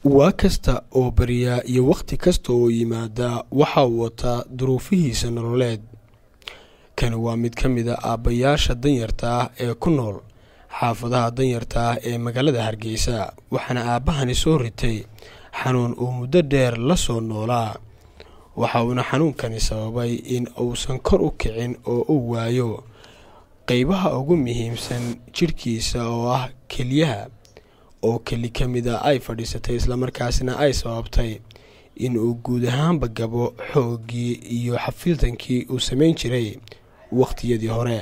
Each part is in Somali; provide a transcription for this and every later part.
waa kasta oo beriyaa iyo wakhti kasta oo yimaadaa waxa uu wataa duruufihiisa nololeed kani waa mid ka mid a aabbayaasha danyarta ah ee ku nool xaafadaha danyarta ah ee magaalada hargeysa waxaana aabbahani soo ritay xanuun uu muddo dheer la soo noolaa waxa uuna xanuunkani sababay in uusan kor u kicin oo uu waayo qeybaha ugu muhiimsan jidhkiisa oo ah keliyaha oo keli ka mid a ay fadhiisatay islamarkaasina ay sababtay in uu guud ahaanba gabo xooggii iyo xafiiltankii uu samayn jiray wakhtiyadii hore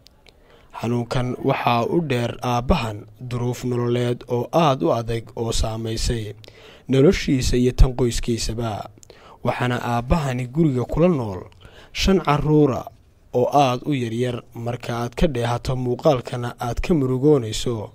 xanuunkan waxaa u dheer aabbahan duruuf nololeed oo aada u adag oo saamaysay noloshiisa iyo tan qoyskiisaba waxaana aabbahani guriga kula nool shan caruura oo aada u yaryar marka aad ka dheehato muuqaalkana aad ka murugoonayso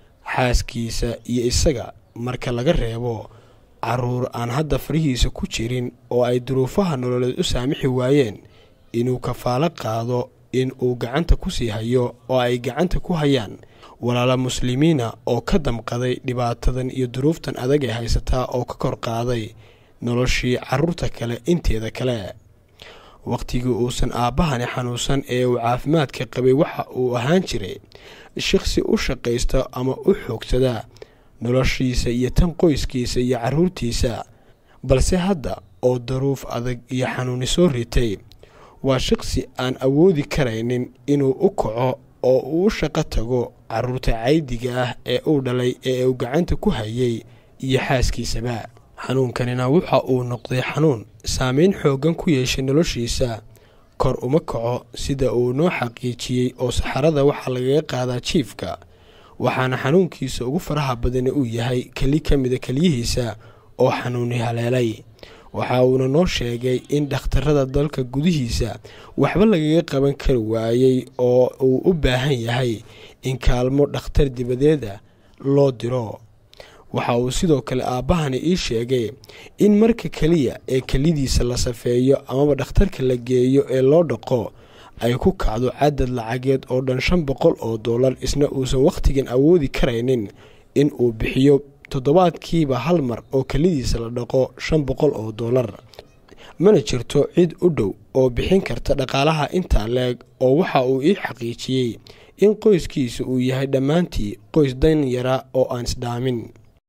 xaaskiisa iyo isaga marka laga reebo caruur aan hadda farihiisa ku jirin oo ay duruufaha nololeed u saamixi waayeen inuu kafaalo qaado in uu gacanta ku sii hayo oo ay gacanta ku hayaan walaala muslimiina oo ka damqaday dhibaatadan iyo duruuftan adag ee haysataa oo ka kor qaaday noloshii caruurta kale inteeda kale wakhtigii uusan aabbahani xanuunsan ee uu caafimaadka qabay waxa uu ahaan jiray shaqsi u shaqaysta ama u xoogsada noloshiisa iyo tan qoyskiisa iyo caruurtiisa balse hadda oo daruuf adag iyo xanuuni soo ritay waa shaqsi aan awoodi karaynin inuu u kaco oo uu u shaqo tago caruurta caydiga ah ee uu dhalay ee uu gacanta ku hayay iyo xaaskiisaba xanuunkanina waxa uu noqday xanuun saameyn xooggan ku yeeshay noloshiisa kor uma kaco sida uu noo xaqiijiyey oo saxarada waxaa lagaga qaadaa jiifka waxaana xanuunkiisa ugu faraha badani uu yahay keli ka mida keliyihiisa oo xanuuni haleelay waxa uuna noo sheegay in dhakhtarada dalka gudihiisa waxba lagaga qaban kari waayey oo uu u baahan yahay in kaalmo dhakhtar dibadeeda loo diro waxa uu sidoo kale aabbahani ii sheegay in marka keliya ee kelidiisa la safeeyo amaba dhakhtarka la geeyo ee loo dhaqo ay ku kacdo cadad lacageed oo dhan shan boqol oo dollar isna uusan wakhtigan awoodi karaynin in uu bixiyo toddobaadkiiba hal mar oo kelidiisa la dhaqo shan boqol oo dollar mana jirto cid u dhow oo bixin karta dhaqaalaha intaa leeg oo waxa uu ii xaqiijiyey in qoyskiisa uu yahay dhammaantii qoys dan yara oo aan isdhaamin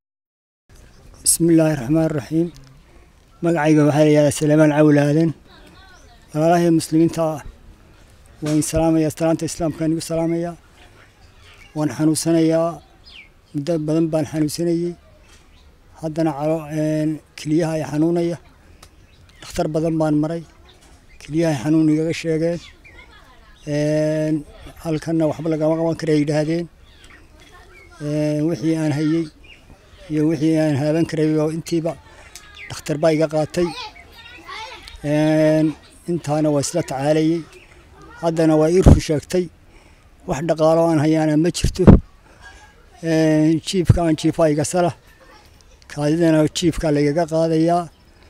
bismillaahi raxmaan raxiim magacayga waxaa layihahdaa salaamaan cawlaadan walaalahii muslimiinta ah waan salaamayaa salaanta islaamkaan igu salaamayaa waan xanuunsanayaa muddo badan baan xanuunsanayey haddana keliyaha ay xanuunaya dhakhtar badan baan maray keliyaha ay xanuun igaga sheegeen halkanna waxba lagama qaban kara ay yidhaahdeen wixii aan hayey iyo wixii aan haaban karay oo intiiba dhakhtar baa iga qaatay intaana waa isla tacaalayey haddana waa ii run sheegtay wax dhaqaalo aan hayaana ma jirto jiifka aan jiifaa iga sala kaadidana jiifkaa lagaga qaadayaa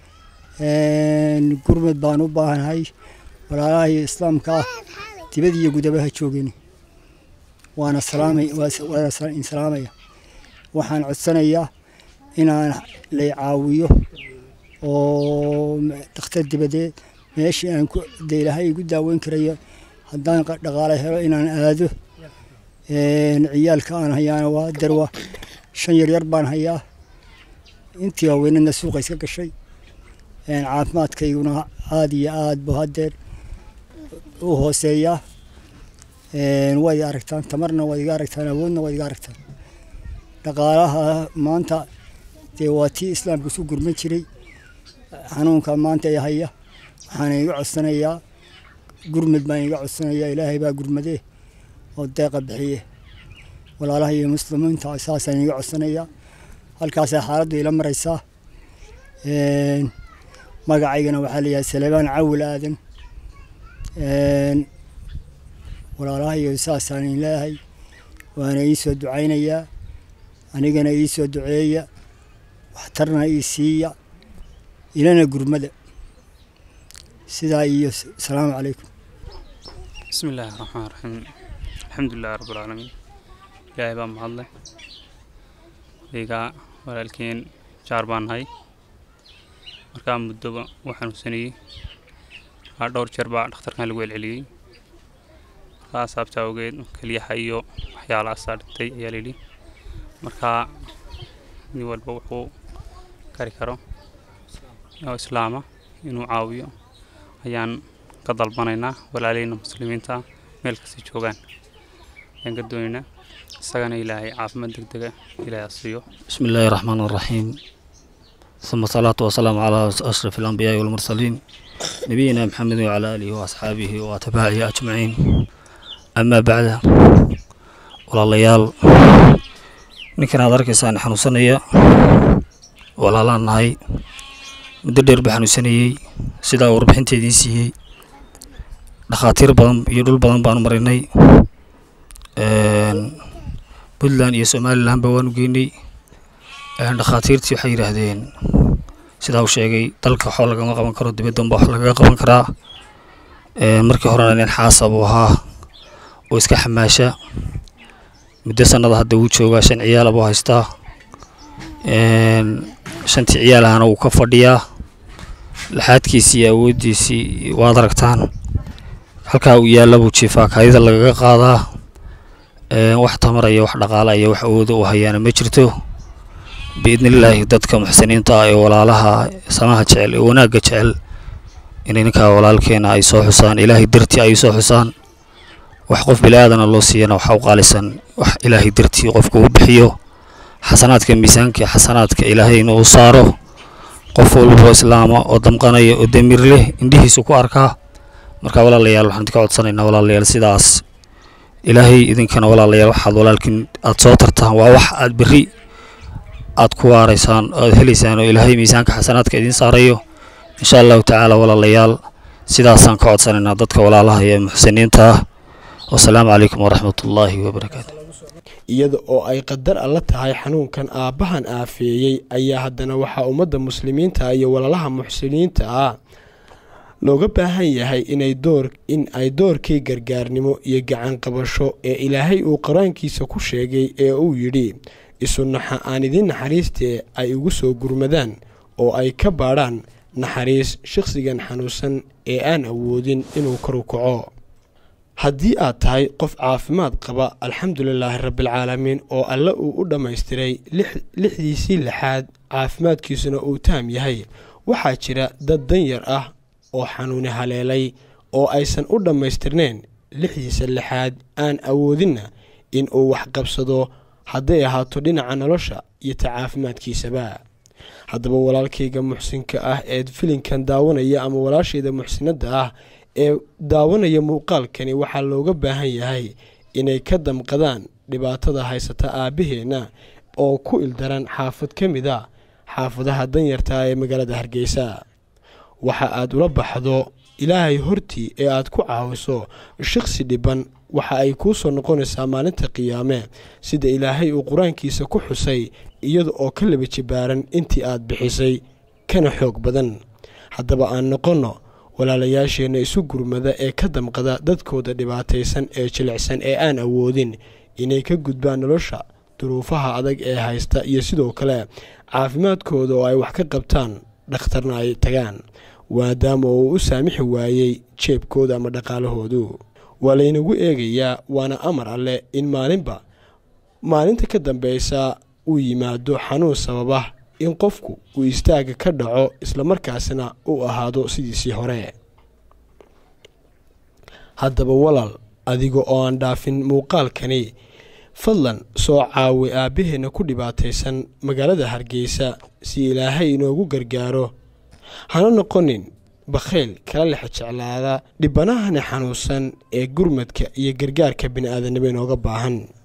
gurmad baan u baahanahay walaalahii islaamka ah dibad iyo gudabaha joogin waana waana salaamaya waxaan codsanayaa inaan lay caawiyo oo dhakhtar dibadeed meeshii aan de ilaahay igu daaweyn karayo haddaan dhaqaale helo inaan aado ciyaalka aan hayaana waa darwa shan yaryar baan hayaa intii waaweynadna suuqa iska gashay caafimaadkayguna aada iyo aad bu haddeer u hooseeyaa waad iga aragtaan tamarna waad iga aragtaan awoodna waad iga aragtaan dhaqaalaha maanta dee waa tii islaamka isu gurman jiray xanuunka maanta ee haya waxaana iga codsanayaa gurmad baan iga codsanayaa ilaahay baa gurmadee oo deeqa bixiye walaalaha iyo muslimiinta saasaan iga codsanayaa halkaasay xaaladdu ila maraysaa magacaygana waxaa layihaha salebaan cawil aadan walaalaha iyo saasaan leeyahay waana ii soo ducaynayaa anigana ii soo duceeya waxtarna ii siiya ilana gurmada sidaa iyo asalaamu calaykum bismi illaahi raxmaan raxiim alxamdulilahi rabbilcaalamiin ilaahay baa mahadleh wadigaa walaalkeen jaar baan nahay markaa muddoba wuu xanuunsanayey markaa dhowr jeer baa dhakhtarkan lagu celceliyey markaa saabta awgeed keliyaha iyo waxyaalahaasaa dhintay ayaa layidhi markaa nin walba wuxuu kari karo oo islaama inuu caawiyo ayaan ka dalbanaynaa walaaleyna muslimiinta meel kasta joogaan ayaan ka doonaynaa isagana ilaahay caafimaad deg dega ilaahay ha siiyo بسم الله الرحمن الرحيم ثم الصلاة والسلام على أشرف الأنبياء والمرسلين نبينا محمد وعلى آله وأصحابه وأتباعه أجمعين أما بعد walaalayaal ninkan aad arkaysaan xanuunsanaya walaalaan nahay muddo dheer baa xanuunsanayey sidaa warbixinta idiin siiyey dhakhaatiir badan iyo dhul badan baanu marinay puntland iyo somalilandba waanu geynay dhakhaatiirtii waxay yidhaahdeen sidaa uu sheegay dalka waxba lagama qaban karo dibaddanba wax lagaga qaban karaa markii horena nin xaasa buu ahaa oo iska xamaasha muddo sanada hadda wuu joogaa shan ciyaala buu haystaa shantii ciyaalahana wuu ka fadhiyaa laxaadkiisii iyo awooddiisii waad aragtaan halkaa uu yaalla buu jiifaa kaadida lagaga qaadaa wax tamaraya wax dhaqaalaya wax awooda u hayaana ma jirto biidnillaahi dadka muxsiniinta ah ee walaalaha samaha jecel ee wanaagga jecel inay ninkaa walaalkeena ay soo xusaan ilaahay dartii ay soo xusaan wax qof bili-aadana loo siiyana waxa u qaalisan wax ilaahay dartii qofku u bixiyo xasanaadka miisaanka xasanaadka ilaahayna uu saaro qof walboo islaama oo damqanaya oo damiir leh indhihiisu ku arkaa marka walaalayaal waxaan idinka codsanaynaa walaalayaal sidaas ilaahay idinkana walaalayaal waxaad walaalkiin aad soo tartaan waa wax aad berri aad ku waaraysaan aad helaysaan oo ilaahay miisaanka xasanaadka idiin saarayo insha allahu tacaala walaalayaal sidaasaan ka codsanaynaa dadka walaalaha ee muxsiniinta ah wasalaamu calaykum waraxmat ullaahi wabarakaatu iyada oo ay qadar alla tahay xanuunkan aabbahan aafeeyey ayaa haddana waxaa ummadda muslimiinta iyo walaalaha muxsiniinta ah looga baahan yahay inay door in ay doorkii gargaarnimo iyo gacan qabasho ee ilaahay uu qur-aankiisa ku sheegay ee uu yidhi isunaxa aan idiin naxariistee ay ugu soo gurmadaan oo ay ka baadhaan naxariis shakhsigan xanuunsan ee aan awoodin inuu karu kaco haddii aad tahay qof caafimaad qaba alxamdulilaahi rabbialcaalamiin oo alle uu u dhammaystiray lixdiisii lixaad caafimaadkiisuna uu taam yahay waxaa jira dad danyar ah oo xanuuni haleelay oo aysan u dhammaystirnayn lixdiisa lixaad aan awoodinna in uu waxqabsado hadday ahaato dhinaca nolosha iyo ta caafimaadkiisaba haddaba walaalkayga muxsinka ah ee filinkan daawanaya ama walaashayda muxsinadda ah ee daawanaya muuqaalkani waxaa looga baahan yahay inay ka damqadaan dhibaatada haysata aabbaheenna oo ku ildaran xaafad ka mid a xaafadaha danyarta ee magaalada hargeysa waxa aad ula baxdo ilaahay hortii ee aad ku caawiso shaqsi dhiban waxa ay kuu soo noqonaysaa maalinta qiyaame sida ilaahay uu qur-aankiisa ku xusay iyada oo ka laba jibaaran intii aad bixisay kana xoog badan haddaba aan noqonno walaalayaasheenna isu gurmada ee ka damqada dadkooda dhibaataysan ee jilicsan ee aan awoodin inay ka gudbaan nolosha duruufaha adag ee haysta iyo sidoo kale caafimaadkooda oo ay wax ka qabtaan dhakhtarna ay tagaan maadaama uu u saamixi waayey jeebkooda ama dhaqaalahoodu waa laynagu eegayaa waana amar alleh in maalinba maalinta ka dambeysa uu yimaado xanuun sababa in qofku uu istaaga ka dhaco islamarkaasina uu ahaado sidiisii hore haddaba walaal adiga oo aan dhaafin muuqaalkani fadlan soo caawi aabbaheenna ku dhibaataysan magaalada hargeysa si ilaahay inoogu gargaaro hana noqonin bakhayl kala lex jeclaada dhibanahani xanuunsan ee gurmadka iyo gargaarka bini aadanimo inooga baahan